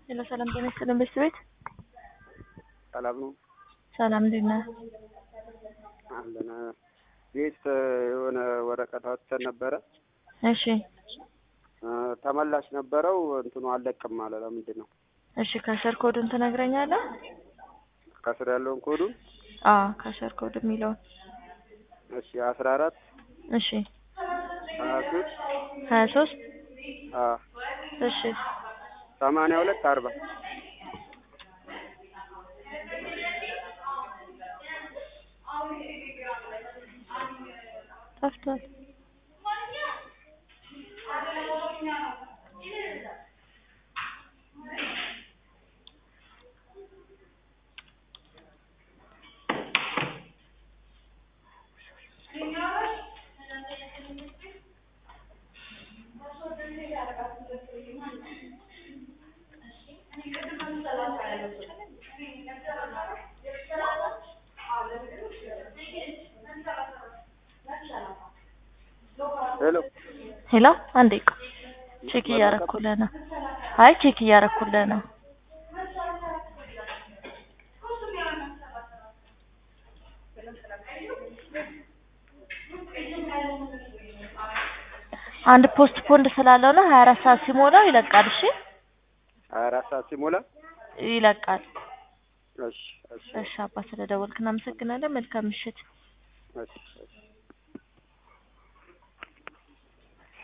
ሄሎ ሰላም ጤና ይስጥልን ቤት ቤት ሰላም ነው ሰላም እንዴት ነህ? አለን። ቤት የሆነ ወረቀት አውጥተን ነበረ እሺ እ ተመላሽ ነበረው እንትኑ አልለቅም አለ። ለምንድን ነው እሺ ካሸር ኮዱን ትነግረኛለህ? ከስር ያለውን ኮዱን? አዎ ካሸር ኮድ የሚለውን እሺ አስራ አራት እሺ ሀያ ሶስት ሀያ ሶስት አ እሺ ሰማንያ ሁለት አርባ ጠፍቷል። ሄሎ ሄሎ አንዴ ቆይ ቼክ እያረኩልህ ነው። አይ ቼክ እያረኩልህ ነው። አንድ ፖስት ፖንድ ስላለው ነው ሀያ አራት ሰዓት ሲሞላው ይለቃል። እሺ ሀያ አራት ሰዓት ሲሞላ ይለቃል። እሺ እሺ እሺ አባ ስለደወልክ እናመሰግናለን። መልካም ምሽት። እሺ እሺ